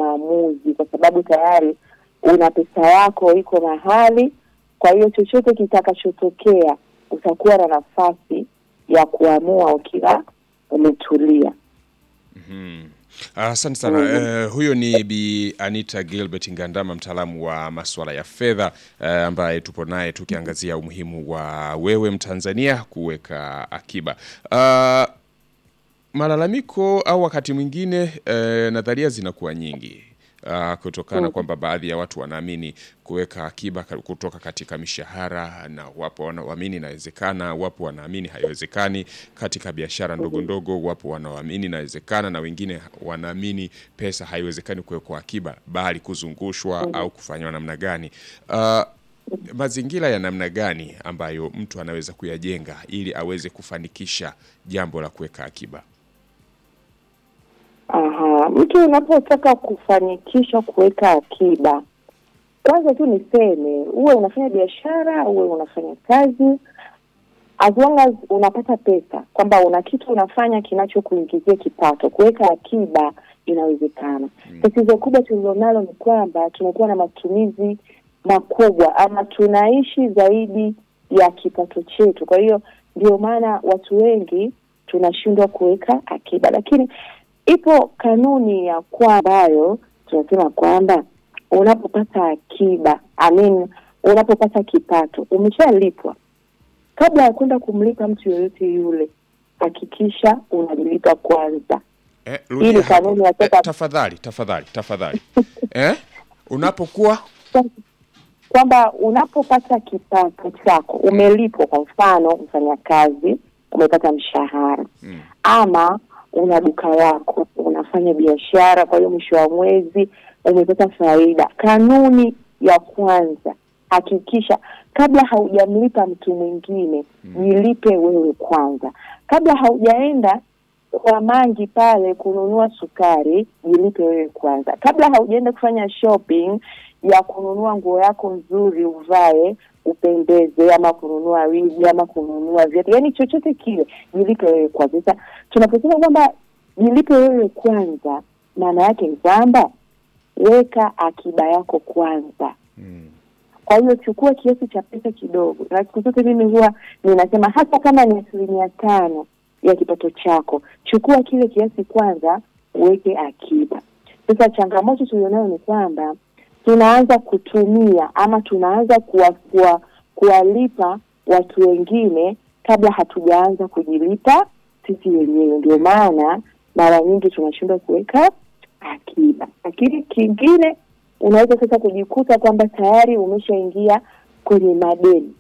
maamuzi, kwa sababu tayari una pesa yako iko mahali. Kwa hiyo chochote kitakachotokea utakuwa na nafasi ya kuamua ukiwa umetulia. Mhm. Asante sana. Eh, huyo ni Bi Anita Gilbert Ngandama, mtaalamu wa masuala ya fedha eh, ambaye tupo naye tukiangazia umuhimu wa wewe Mtanzania kuweka akiba. Ah, malalamiko au wakati mwingine eh, nadharia zinakuwa nyingi ah, kutokana kwamba baadhi ya watu wanaamini kuweka akiba ka- kutoka katika mishahara, na wapo wanaoamini inawezekana, wapo wanaamini haiwezekani. Katika biashara ndogo ndogo, wapo wanaoamini inawezekana, na wengine wanaamini pesa haiwezekani kuwekwa akiba, bali kuzungushwa au kufanywa namna gani. Ah, mazingira ya namna gani ambayo mtu anaweza kuyajenga ili aweze kufanikisha jambo la kuweka akiba? Aha, mtu unapotaka kufanikisha kuweka akiba, kwanza tu niseme, uwe unafanya biashara, uwe unafanya kazi, as long as unapata pesa, kwamba una kitu unafanya kinachokuingizia kipato, kuweka akiba inawezekana. Tatizo kubwa tulilonalo ni kwamba tunakuwa na matumizi makubwa, ama tunaishi zaidi ya kipato chetu. Kwa hiyo ndio maana watu wengi tunashindwa kuweka akiba, lakini ipo kanuni ya kwa ambayo tunasema kwamba unapopata akiba I mean, unapopata kipato umeshalipwa, kabla ya kwenda kumlipa mtu yoyote yule, hakikisha unajilipa kwanza. Eh, Ili rudia hapo. kanuni ya Eh, sasa- tafadhali tafadhali tafadhali eh? unapokuwa kwamba unapopata kipato chako umelipwa, kwa mfano mfanyakazi umepata mshahara Mm. ama una duka lako unafanya biashara, kwa hiyo mwisho wa mwezi umepata faida. Kanuni ya kwanza, hakikisha kabla haujamlipa mtu mwingine, jilipe wewe kwanza. Kabla haujaenda kwa mangi pale kununua sukari, jilipe wewe kwanza. Kabla haujaenda kufanya shopping ya kununua nguo yako nzuri uvae upendeze, ama kununua wigi ama kununua viatu, yaani chochote kile, jilipe wewe kwanza. Sasa tunaposema kwamba jilipe wewe kwanza, maana yake ni kwamba weka akiba yako kwanza. mm. Kwa hiyo chukua kiasi cha pesa kidogo, na siku zote mimi huwa ninasema hata kama ni asilimia tano ya kipato chako, chukua kile kiasi kwanza, uweke akiba. Sasa changamoto tulionayo ni kwamba tunaanza kutumia ama tunaanza kuwa- kuwa- kuwalipa watu wengine kabla hatujaanza kujilipa sisi wenyewe. Ndio maana mara nyingi tunashindwa kuweka akiba. Lakini kingine unaweza sasa kujikuta kwamba tayari umeshaingia kwenye madeni.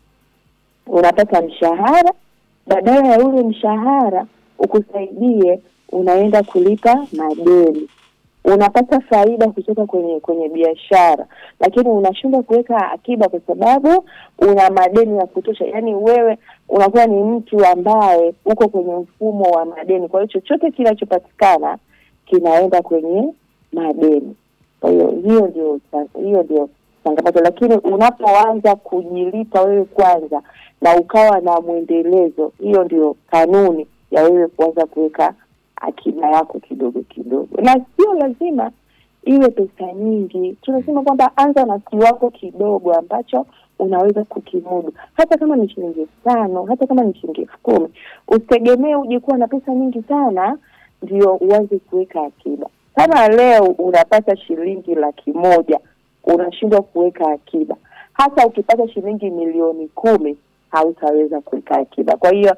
Unapata mshahara, badala ya ule mshahara ukusaidie, unaenda kulipa madeni. Unapata faida kutoka kwenye kwenye biashara, lakini unashindwa kuweka akiba kwa sababu una madeni ya kutosha. Yaani wewe unakuwa ni mtu ambaye uko kwenye mfumo wa madeni, kwa hiyo chochote kinachopatikana kinaenda kwenye madeni. Kwa hiyo hiyo ndio hiyo ndio changamoto, lakini unapoanza kujilipa wewe kwanza na ukawa na mwendelezo, hiyo ndio kanuni ya wewe kuanza kuweka akiba yako kidogo kidogo, na sio lazima iwe pesa nyingi. Tunasema kwamba anza na kiwango kidogo ambacho unaweza kukimudu, hata kama ni shilingi elfu tano hata kama ni shilingi elfu kumi Usitegemee uje kuwa na pesa nyingi sana ndio uanze kuweka akiba. Kama leo unapata shilingi laki moja unashindwa kuweka akiba, hata ukipata shilingi milioni kumi hautaweza kuweka akiba. Kwa hiyo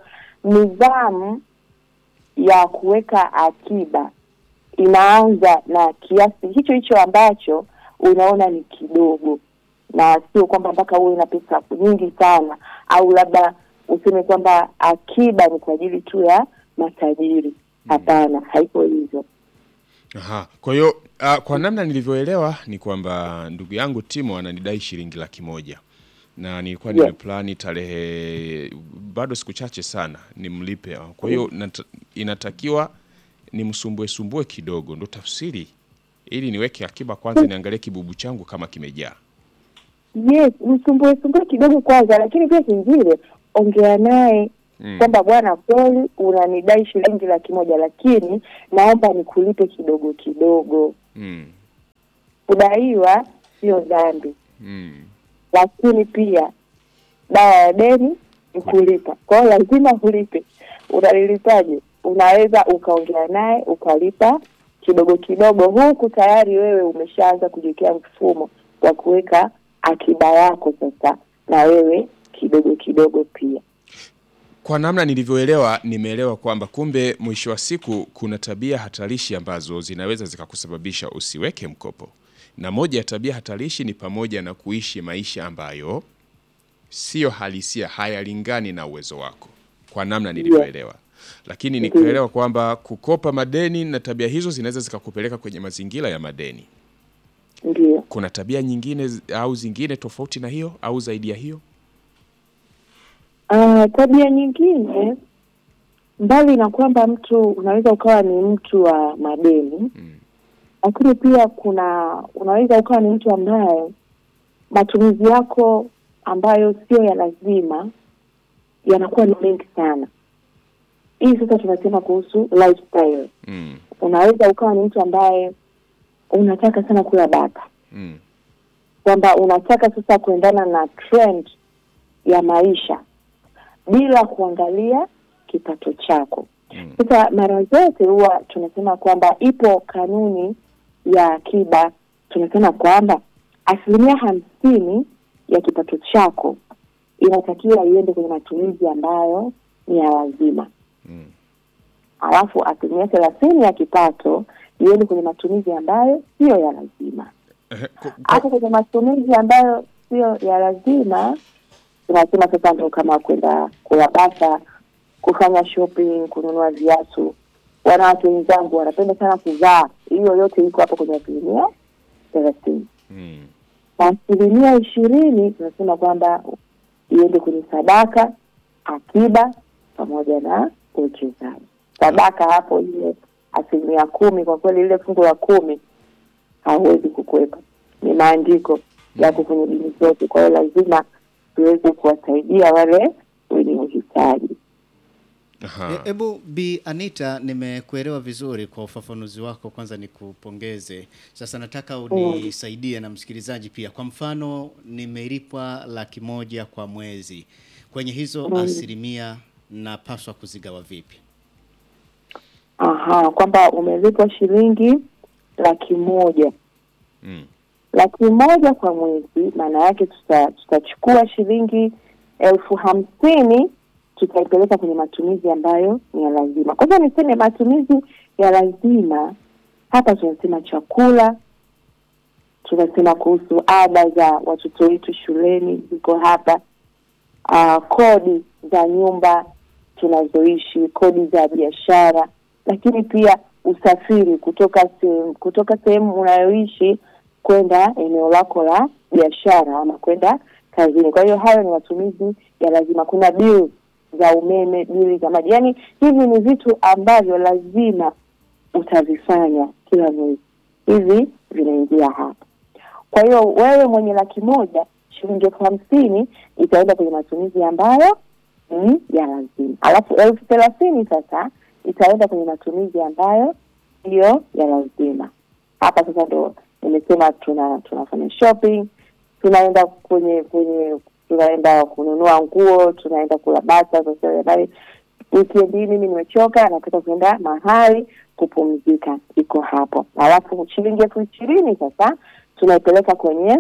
nidhamu ya kuweka akiba inaanza na kiasi hicho hicho ambacho unaona ni kidogo, na sio kwamba mpaka uwe na pesa nyingi sana, au labda useme kwamba akiba ni kwa ajili tu ya matajiri. Hapana, haiko hivyo. Aha. Kwa hiyo uh, kwa namna nilivyoelewa ni kwamba ndugu yangu Timo ananidai shilingi laki moja na nilikuwa Yeah. nimeplani tarehe bado siku chache sana nimlipe. Kwa hiyo nata- inatakiwa nimsumbue sumbue kidogo, ndo tafsiri, ili niweke akiba kwanza, niangalie kibubu changu kama kimejaa. Yes, msumbue sumbue kidogo kwanza, lakini pia kingine, ongea naye Mm. kwamba bwana, kweli unanidai shilingi laki moja, lakini naomba nikulipe kidogo kidogo. Mm. kudaiwa sio dhambi, Mm. lakini pia dawa ya deni ni kulipa. Kwa hiyo lazima ulipe. Unalilipaje? Unaweza ukaongea naye ukalipa kidogo kidogo, huku tayari wewe umeshaanza kujiwekea mfumo wa kuweka akiba yako sasa, na wewe kidogo kidogo pia. Kwa namna nilivyoelewa, nimeelewa kwamba kumbe mwisho wa siku kuna tabia hatarishi ambazo zinaweza zikakusababisha usiweke mkopo, na moja ya tabia hatarishi ni pamoja na kuishi maisha ambayo siyo halisia, hayalingani na uwezo wako, kwa namna nilivyoelewa. Lakini nikaelewa kwamba kukopa madeni na tabia hizo zinaweza zikakupeleka kwenye mazingira ya madeni. Ndio. Kuna tabia nyingine zi- au zingine tofauti na hiyo au zaidi ya hiyo? Ah, tabia nyingine mbali na kwamba mtu unaweza ukawa ni mtu wa madeni Mm. lakini pia kuna unaweza ukawa ni mtu ambaye matumizi yako ambayo sio ya lazima yanakuwa ni mengi sana. Hii sasa tunasema kuhusu lifestyle. Mm. Unaweza ukawa ni mtu ambaye unataka sana kula bata, Mm. kwamba unataka sasa kuendana na trend ya maisha bila kuangalia kipato chako. Mm. Sasa mara zote huwa tunasema kwamba ipo kanuni ya akiba, tunasema kwamba asilimia hamsini ya kipato chako inatakiwa iende kwenye matumizi ambayo ni ya lazima, Mm. alafu asilimia thelathini ya kipato iende kwenye matumizi ambayo siyo ya lazima. Ehe, ku- ku- Hapo kwenye matumizi ambayo sio ya lazima tunasema sasa ndo kama kwenda kula bata, kufanya shopping, kununua viatu. Wanawake wenzangu wanapenda sana kuvaa, hiyo yote iko hapo kwenye asilimia thelathini. Mm. Na asilimia ishirini tunasema kwamba iende kwenye sadaka, akiba pamoja na uwekezaji. Sadaka hapo ile asilimia kumi, kwa kweli ile fungu la kumi hauwezi kukwepa, ni maandiko yako kwenye dini zote. Kwa hiyo lazima tuweze kuwasaidia wale wenye uhitaji. Aha. Hebu Bi Anita, nimekuelewa vizuri kwa ufafanuzi wako. Kwanza nikupongeze. Sasa nataka unisaidie na msikilizaji pia. Kwa mfano, nimelipwa laki moja kwa mwezi, kwenye hizo asilimia napaswa kuzigawa vipi? Aha, kwamba umelipwa shilingi laki moja Mm. laki moja kwa mwezi, maana yake tuta- tutachukua shilingi elfu hamsini tutaipeleka kwenye matumizi ambayo ni ya lazima. Kwanza niseme matumizi ya lazima hapa, tunasema chakula, tunasema kuhusu ada za watoto wetu shuleni ziko hapa, uh, kodi za nyumba tunazoishi, kodi za biashara, lakini pia usafiri kutoka sehemu kutoka sehemu unayoishi kwenda eneo lako la biashara ama kwenda kazini. Kwa hiyo hayo ni matumizi ya lazima. Kuna bill za umeme, bili za maji, yaani hivi ni vitu ambavyo lazima utavifanya kila mwezi, hivi vinaingia hapa. Kwa hiyo wewe mwenye laki moja shilingi elfu hamsini itaenda kwenye matumizi ambayo ni ya lazima, alafu elfu thelathini sasa itaenda kwenye matumizi ambayo siyo ya lazima. Hapa sasa ndo nimesema tuna tunafanya shopping, tunaenda kwenye kwenye tunaenda kununua nguo, tunaenda kula bata. Sasa habari weekend hii mimi nimechoka, nataka kuenda mahali kupumzika, iko hapo. Alafu shilingi elfu ishirini sasa tunaipeleka kwenye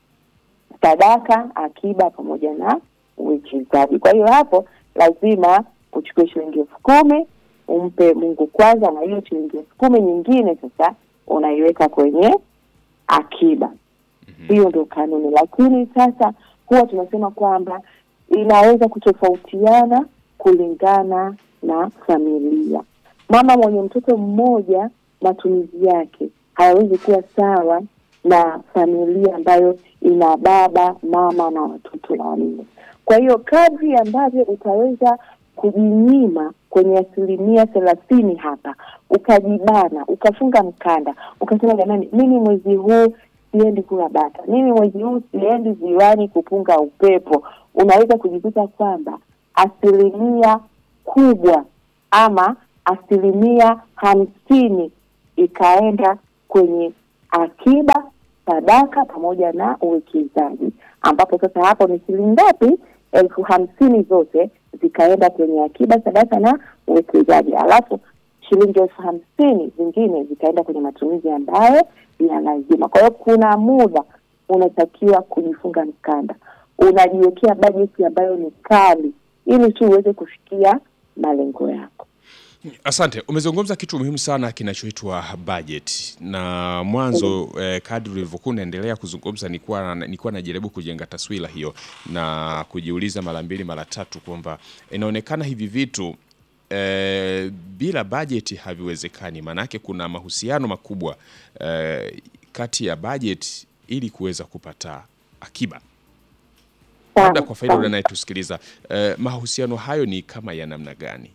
sadaka, akiba pamoja na uwekezaji. Kwa hiyo hapo lazima uchukue shilingi elfu kumi umpe Mungu kwanza, na hiyo shilingi elfu kumi nyingine sasa unaiweka kwenye akiba. Hiyo ndio kanuni, lakini sasa huwa tunasema kwamba inaweza kutofautiana kulingana na familia. Mama mwenye mtoto mmoja matumizi yake hayawezi kuwa sawa na familia ambayo ina baba, mama na watoto wanne. Kwa hiyo kadri ambavyo utaweza kujinyima kwenye asilimia thelathini hapa, ukajibana, ukafunga mkanda, ukasema jamani, mimi mwezi huu siendi kula bata, mimi mwezi huu siendi ziwani kupunga upepo, unaweza kujikuta kwamba asilimia kubwa ama asilimia hamsini ikaenda kwenye akiba sadaka pamoja na uwekezaji, ambapo sasa hapo ni shilingi ngapi? elfu hamsini zote zikaenda kwenye akiba, sadaka na uwekezaji, alafu shilingi elfu hamsini zingine zikaenda kwenye matumizi ambayo ya lazima. Kwa hiyo kuna muda unatakiwa kujifunga mkanda, unajiwekea bajeti ambayo ni kali, ili tu uweze kufikia malengo yako. Asante, umezungumza kitu muhimu sana kinachoitwa budget, na mwanzo eh, kadri ulivyokuwa unaendelea kuzungumza nilikuwa nilikuwa najaribu kujenga taswira hiyo na kujiuliza mara mbili mara tatu kwamba inaonekana hivi vitu eh, bila budget haviwezekani. Maanake kuna mahusiano makubwa eh, kati ya budget ili kuweza kupata akiba. Labda kwa faida Sawa. anayetusikiliza eh, mahusiano hayo ni kama ya namna gani?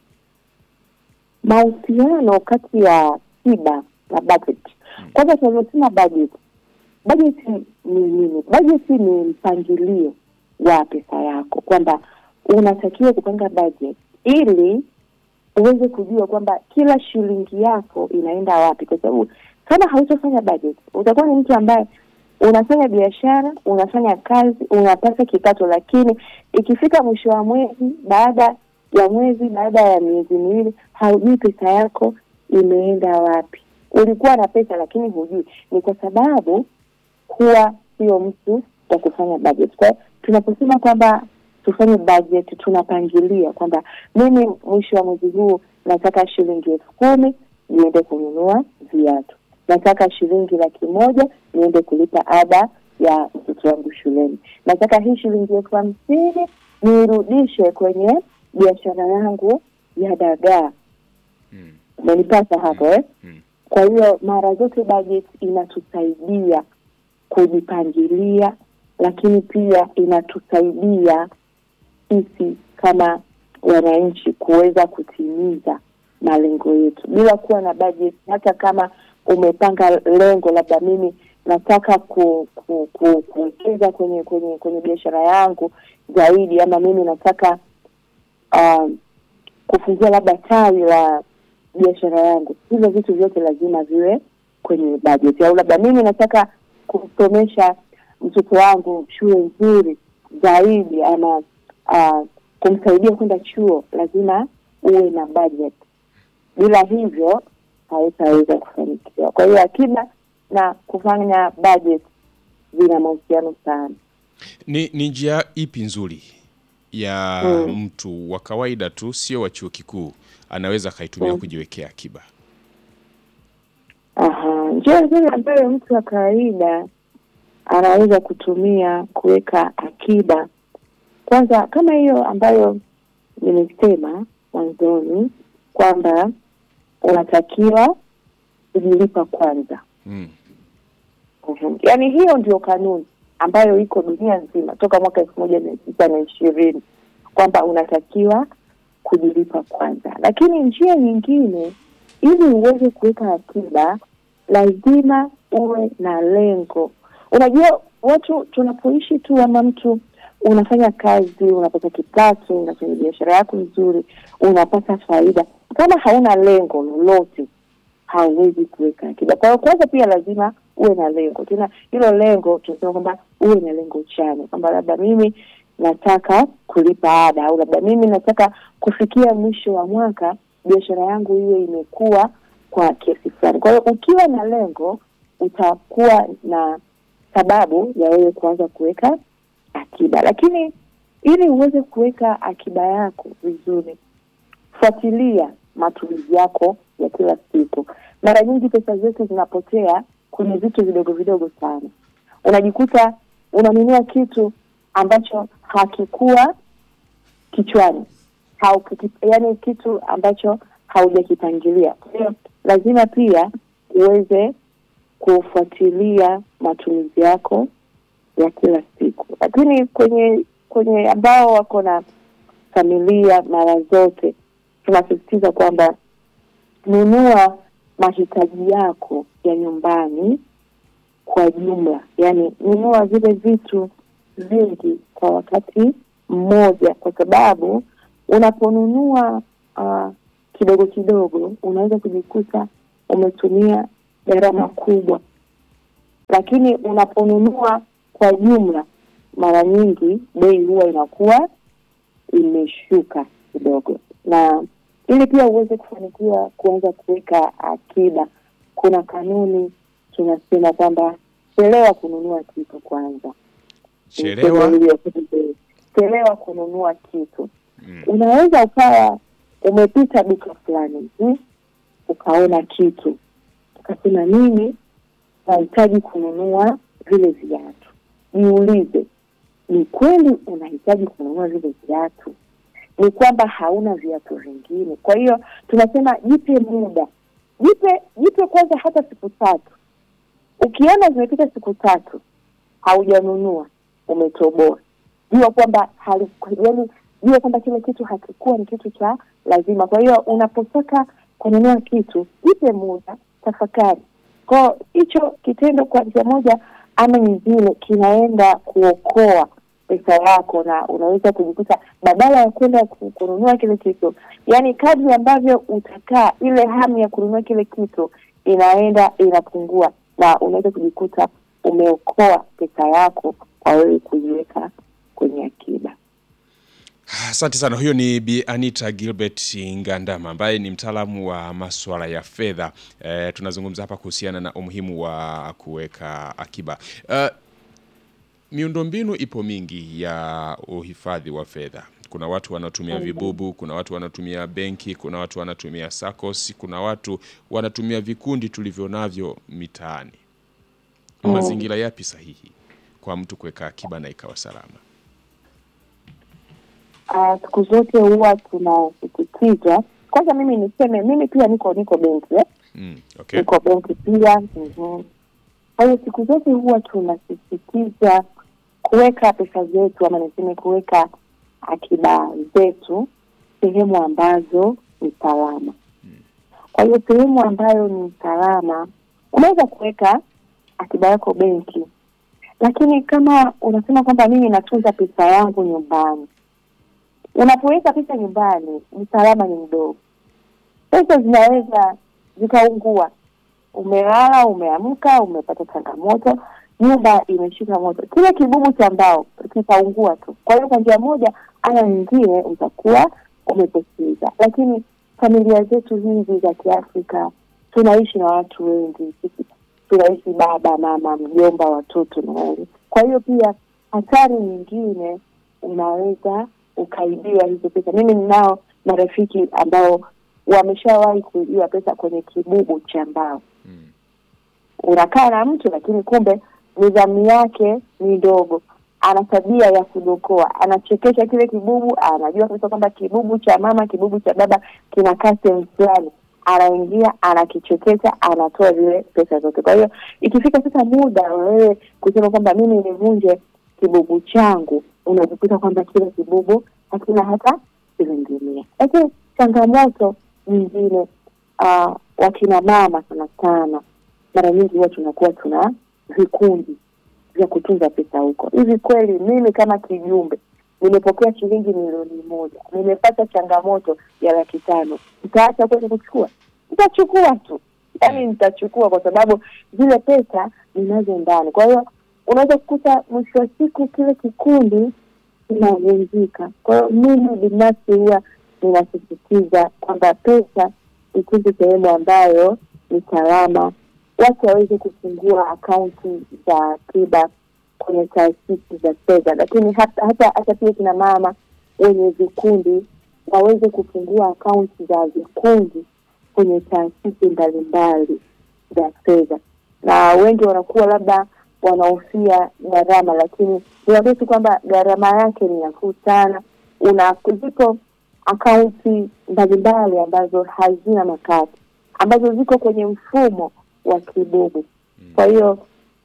mahusiano kati ya akiba na budget. Kwanza tunavyosema budget, budget ni nini? Budget ni mpangilio wa pesa yako, kwamba unatakiwa kupanga budget ili uweze kujua kwamba kila shilingi yako inaenda wapi, kwa sababu kama hautofanya budget utakuwa ni mtu ambaye unafanya biashara, unafanya kazi, unapata kipato, lakini ikifika mwisho wa mwezi, baada ya mwezi, baada ya miezi miwili, haujui pesa yako imeenda wapi. Ulikuwa na pesa lakini hujui, ni kwa sababu kuwa sio mtu wa kufanya budget. Kwa hiyo tunaposema kwamba tufanye budget, tunapangilia kwamba mimi mwisho wa mwezi huu nataka shilingi elfu kumi niende kununua viatu, nataka shilingi laki moja niende kulipa ada ya mtoto wangu shuleni, nataka hii shilingi elfu hamsini niirudishe kwenye biashara yangu ya dagaa. Mm. Umenipata hapo eh? Mm. Kwa hiyo mara zote budget inatusaidia kujipangilia, lakini pia inatusaidia sisi kama wananchi kuweza kutimiza malengo yetu. Bila kuwa na budget, hata kama umepanga lengo, labda mimi nataka ku, ku, ku, kuwekeza kwenye kwenye kwenye biashara yangu zaidi, ama mimi nataka um, kufungua labda tawi la biashara yangu, hivyo vitu vyote lazima viwe kwenye budget. Au labda mimi nataka kumsomesha mtoto wangu shule nzuri zaidi, ama uh, kumsaidia kwenda chuo, lazima uwe na budget. Bila hivyo hautaweza kufanikiwa. Kwa hiyo akiba na kufanya budget vina mahusiano sana. Ni, ni njia ipi nzuri ya Mm. mtu wa kawaida tu, sio wa chuo kikuu, anaweza akaitumia Mm. kujiwekea akiba? Aha, njia nzuri ambayo mtu wa kawaida anaweza kutumia kuweka akiba, kwanza kama hiyo ambayo nimesema mwanzoni kwamba unatakiwa kujilipa kwanza. Mm. Mhm. Yaani hiyo ndio kanuni ambayo iko dunia nzima toka mwaka elfu moja mia tisa na ishirini kwamba unatakiwa kujilipa kwanza. Lakini njia nyingine, ili uweze kuweka akiba, lazima uwe na lengo. Unajua, watu tunapoishi tu, ama mtu unafanya kazi, unapata kipato, unafanya biashara yako nzuri, unapata faida, kama hauna lengo lolote hauwezi kuweka akiba. Kwa hiyo kwanza pia lazima uwe na lengo. Tena hilo lengo tunasema kwamba uwe na lengo chanya, kwamba labda mimi nataka kulipa ada, au labda mimi nataka kufikia mwisho wa mwaka biashara yangu iwe imekuwa kwa kiasi fulani. Kwa hiyo ukiwa na lengo, utakuwa na sababu ya wewe kuanza kuweka akiba. Lakini ili uweze kuweka akiba yako vizuri, fuatilia matumizi yako ya kila siku. Mara nyingi pesa zetu zinapotea kwenye vitu vidogo vidogo sana. Unajikuta unanunua kitu ambacho hakikuwa kichwani au yani kitu ambacho haujakipangilia. Kwa hiyo lazima pia uweze kufuatilia matumizi yako ya kila siku, lakini kwenye kwenye ambao wako na familia, mara zote tunasisitiza kwamba nunua mahitaji yako ya nyumbani kwa jumla, yaani nunua vile vitu vingi kwa wakati mmoja, kwa sababu unaponunua uh, kidogo kidogo unaweza kujikuta umetumia gharama kubwa. lakini unaponunua kwa jumla, mara nyingi bei huwa inakuwa imeshuka kidogo, na ili pia uweze kufanikiwa kuanza kuweka akiba, kuna kanuni tunasema kwamba chelewa kununua kitu kwanza. Chelewa. Hiyo, chelewa kununua kitu. Mm. Unaweza ukawa umepita duka fulani hivi ukaona kitu ukasema, mimi nahitaji kununua vile viatu. Jiulize, ni kweli unahitaji kununua vile viatu? Ni kwamba hauna viatu vingine? Kwa hiyo tunasema jipe muda, jipe jipe kwanza hata siku tatu. Ukiona zimepita siku tatu haujanunua, umetoboa, jua kwamba hali- yaani jua kwamba kile kitu hakikuwa ni kitu cha lazima. Kwa hiyo unapotaka kununua kitu, jipe muda, tafakari. Kwa hicho kitendo kwa njia moja ama nyingine kinaenda kuokoa pesa yako, na unaweza kujikuta badala ya kwenda ku- kununua kile kitu, yaani kadri ambavyo utakaa, ile hamu ya kununua kile kitu inaenda inapungua, na unaweza kujikuta umeokoa pesa yako kwa wewe kuiweka kwenye akiba. Asante sana. Huyo ni Bi Anita Gilbert Ngandama ambaye ni mtaalamu wa masuala ya fedha. E, tunazungumza hapa kuhusiana na umuhimu wa kuweka akiba. E, miundombinu ipo mingi ya uhifadhi wa fedha. Kuna watu wanatumia vibubu, kuna watu wanatumia benki, kuna watu wanatumia SACCOS, kuna watu wanatumia vikundi tulivyo navyo mitaani. Mazingira yapi sahihi kwa mtu kuweka akiba na ikawa salama? Ah, siku zote huwa tunasisitiza kwanza, mimi niseme mimi pia niko niko benki eh? Mm, okay. niko benki pia. mhm. Kwa hiyo siku zote huwa tunasisitiza kuweka pesa zetu ama niseme kuweka akiba zetu sehemu ambazo ni salama. Kwa hiyo sehemu ambayo ni salama, unaweza kuweka akiba yako benki, lakini kama unasema kwamba mimi natunza pesa yangu nyumbani, unapoweka pesa nyumbani, usalama ni mdogo. Pesa zinaweza zikaungua. Umelala, umeamka, umepata changamoto, nyumba imeshika moto, kile kibubu cha mbao kitaungua tu. Kwa hiyo kwa njia moja ama nyingine utakuwa umepoteza. Lakini familia zetu hizi za Kiafrika tunaishi na watu wengi, sisi tunaishi baba, mama, mjomba, watoto na wengi. Kwa hiyo pia hatari nyingine unaweza ukaibiwa hizo pesa. Mimi ninao marafiki ambao wameshawahi kuibiwa pesa kwenye kibubu cha mbao. Mm. Unakaa na mtu lakini kumbe nidhamu yake ni ndogo, ana tabia ya kudokoa, anachekesha kile kibubu, anajua kabisa kwamba kibubu cha mama, kibubu cha baba kinakaa sehemu fulani, anaingia anakichekesha, anatoa zile pesa zote. Kwa hiyo ikifika sasa muda wa wewe kusema kwamba mimi nivunje kibubu changu, unajikuta kwamba kile kibubu hakina hata shilingi mia. Lakini changamoto nyingine uh, wakina mama sana sana, mara nyingi huwa tunakuwa tuna vikundi vya kutunza pesa huko. Hivi kweli mimi kama kijumbe nimepokea shilingi milioni moja, nimepata changamoto ya laki tano, nitaacha kwenda kuchukua? Nitachukua tu, yaani nitachukua kwa sababu zile pesa ninazo ndani. Kwa hiyo unaweza kukuta mwisho wa siku kile kikundi kinavunjika. Kwa hiyo mimi binafsi huwa ninasisitiza kwamba pesa itunze sehemu ambayo ni salama, watu waweze kufungua akaunti za akiba kwenye taasisi za fedha, lakini hata hata, hata pia kina mama wenye vikundi waweze kufungua akaunti za vikundi kwenye taasisi mbalimbali za fedha, na wengi wanakuwa labda wanahofia gharama, lakini niambie tu kwamba gharama yake ni nafuu sana. Una zipo akaunti mbalimbali ambazo hazina makato, ambazo ziko kwenye mfumo wa kibubu. Kwa hiyo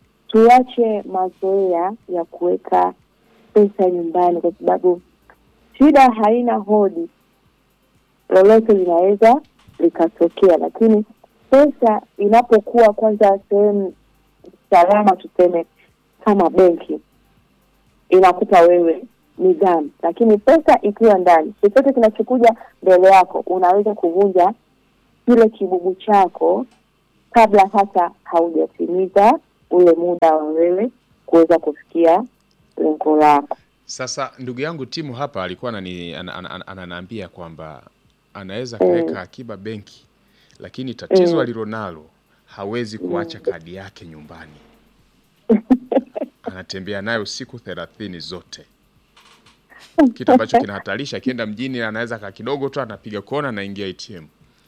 tuache mazoea ya kuweka pesa nyumbani, kwa sababu shida haina hodi, lolote linaweza likatokea. Lakini pesa inapokuwa kwanza sehemu salama, tuseme kama benki, inakupa wewe nidhamu, lakini pesa ikiwa ndani, chochote kinachokuja mbele yako, unaweza kuvunja kile kibubu chako kabla hata haujatimiza ule muda wa wewe kuweza kufikia lengo lako. Sasa ndugu yangu timu hapa alikuwa anani- ana- ana- ana- ananiambia kwamba anaweza kaweka akiba benki, lakini tatizo Mm. alilonalo hawezi kuacha kadi yake nyumbani, anatembea nayo siku thelathini zote, kitu ambacho kinahatarisha. Akienda mjini anaweza kaa kidogo tu, anapiga kona, anaingia ATM.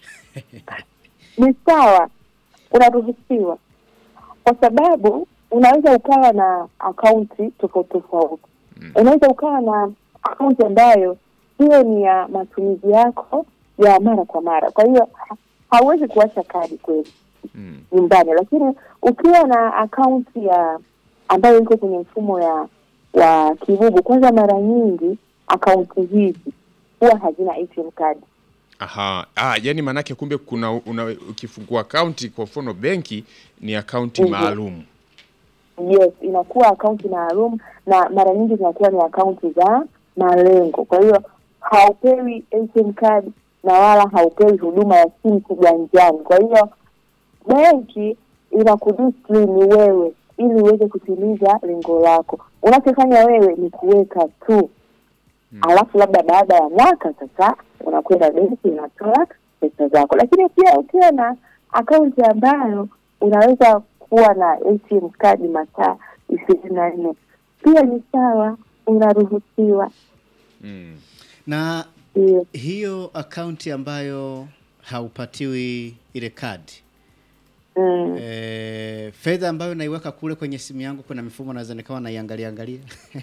Ni sawa, unaruhusiwa, kwa sababu unaweza ukawa na akaunti tofauti tofauti. Unaweza ukawa na akaunti ambayo hiyo ni ya matumizi yako ya mara kwa mara, kwa hiyo ha- hauwezi kuacha kadi kweli Mm. nyumbani, lakini ukiwa na akaunti ya ambayo iko kwenye mfumo ya wa kibubu, kwanza mara nyingi akaunti hizi huwa hazina ATM card. Aha. Ah, yani manake kumbe kuna una, ukifungua akaunti kwa mfano benki ni akaunti Mhm. maalum. Yes, inakuwa akaunti maalum na mara nyingi zinakuwa ni akaunti za malengo. Kwa hiyo haupewi ATM card na wala haupewi huduma ya simu kiganjani. Kwa hiyo benki inakudiscipline wewe ili uweze kutimiza lengo lako. Unachofanya wewe ni kuweka tu alafu labda baada ya mwaka sasa unakwenda benki unatoa pesa zako, lakini pia ukiwa na akaunti ambayo unaweza kuwa na ATM kadi masaa ishirini na nne pia ni sawa, unaruhusiwa. Mm. Na Ndio. hiyo akaunti ambayo haupatiwi ile kadi Mm. e, fedha ambayo naiweka kule kwenye simu yangu, kuna mifumo naweza nikawa naiangalia angalia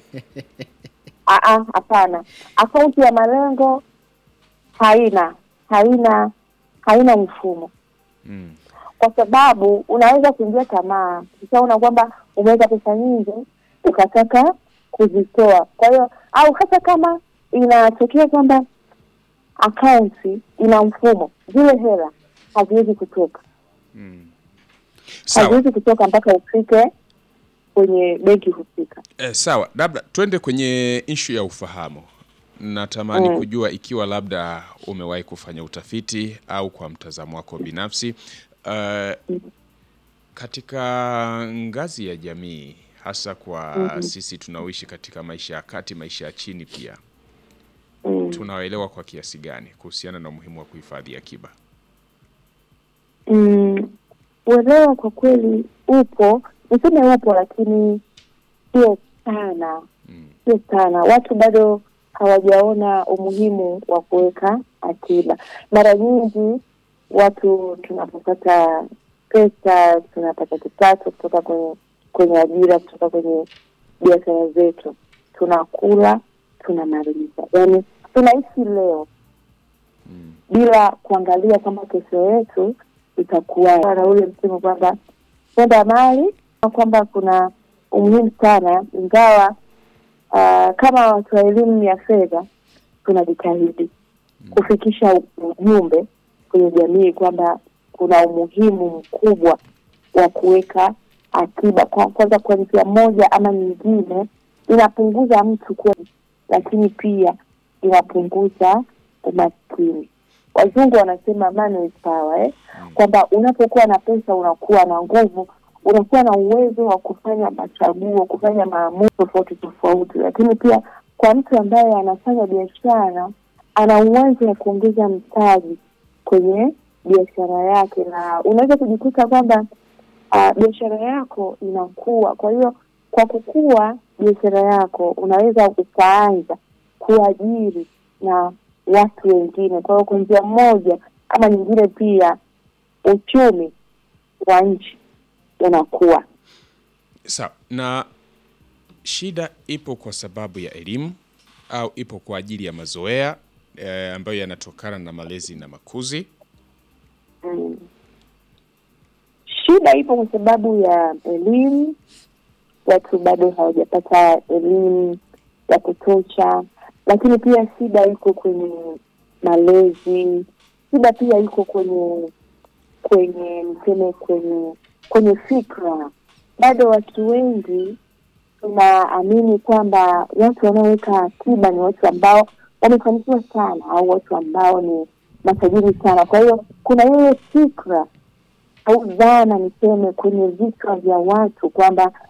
Ah, ah, Hapana, akaunti ya malengo haina haina haina mfumo Mm. kwa sababu unaweza kuingia tamaa, ukishaona kwamba umeweka pesa nyingi ukataka kuzitoa. Kwa hiyo au hata kama inatokea kwamba akaunti ina mfumo, zile hela haziwezi kutoka, Mm. Sawa. haziwezi kutoka mpaka ufike kwenye benki husika. Eh, sawa, labda twende kwenye ishu ya ufahamu. Natamani Mm. kujua ikiwa labda umewahi kufanya utafiti au kwa mtazamo wako binafsi eh, katika ngazi ya jamii hasa kwa sisi tunaoishi katika maisha ya kati, maisha ya chini pia Mm. tunaelewa kwa kiasi gani kuhusiana na umuhimu wa kuhifadhi akiba? Mm, uelewa kwa kweli upo, niseme upo, lakini sio sana, Mm. sio sana. Watu bado hawajaona umuhimu wa kuweka akiba. Mara nyingi watu tunapopata pesa, tunapata kipato kutoka kwenye kwenye ajira, kutoka kwenye biashara zetu, tunakula, tunamaliza, yaani tunaishi leo Mm. bila kuangalia kwamba kesho yetu itakuwa na ule msemo kwamba kwenda mali na kwamba kuna umuhimu sana, ingawa ah, kama watu wa elimu ya fedha tunajitahidi kufikisha ujumbe kwenye jamii kwamba kuna umuhimu mkubwa wa kuweka akiba. Kwa- Kwanza, kwa njia moja ama nyingine, inapunguza mtu kuwa, lakini pia inapunguza umaskini. Wazungu wanasema money is power, eh? kwamba unapokuwa na pesa unakuwa na nguvu, unakuwa na uwezo wa kufanya machaguo, kufanya maamuzi tofauti tofauti. Lakini pia kwa mtu ambaye anafanya biashara, ana uwezo wa kuongeza mtaji kwenye biashara yake, na unaweza kujikuta kwamba ah, biashara yako inakuwa. Kwa hiyo kwa kukua biashara yako unaweza ukaanza kuajiri na watu wengine. Kwa hiyo kwa njia moja ama nyingine, pia uchumi wa nchi unakuwa. Sawa, na shida ipo kwa sababu ya elimu au ipo kwa ajili ya mazoea eh, ambayo yanatokana na malezi na makuzi? Mm. Shida ipo kwa sababu ya elimu, watu bado hawajapata elimu ya kutosha, lakini pia shida iko kwenye malezi, shida pia iko kwenye kwenye mseme kwenye kwenye fikra. Bado watu wengi tunaamini kwamba watu wanaoweka akiba ni watu ambao wamefanikiwa sana au watu ambao ni matajiri sana. Kwa hiyo kuna ile fikra au dhana niseme kwenye vichwa vya watu kwamba